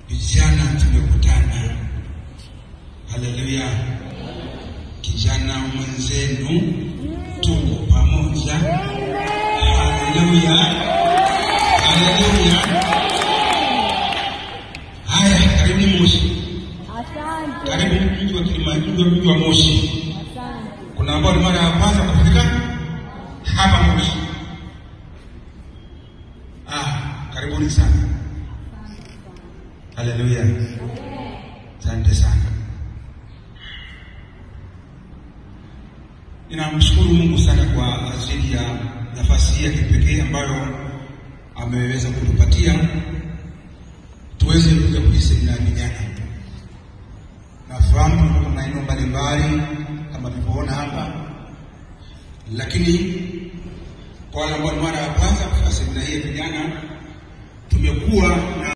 Vijana tumekutana, haleluya. Kijana mwenzenu, tuko pamoja, haleluya, haleluya. Haya, karibuni Moshi, Asante. karibu mji wa Kilimanjaro, mji wa Moshi. Asante. Kuna ambao ni mara ya kwanza kufika hapa Moshi. Ah, karibuni sana. Haleluya, asante sana. Ninamshukuru Mungu sana kwa ajili ya nafasi hii ya kipekee ambayo ameweza kutupatia tuweze kuja kujisemea vijana. Nafahamu kutoka maeneo mbalimbali kama tulivyoona hapa, lakini kwa wale ambao ni mara ya kwanza kufika semina hii ya vijana, tumekuwa na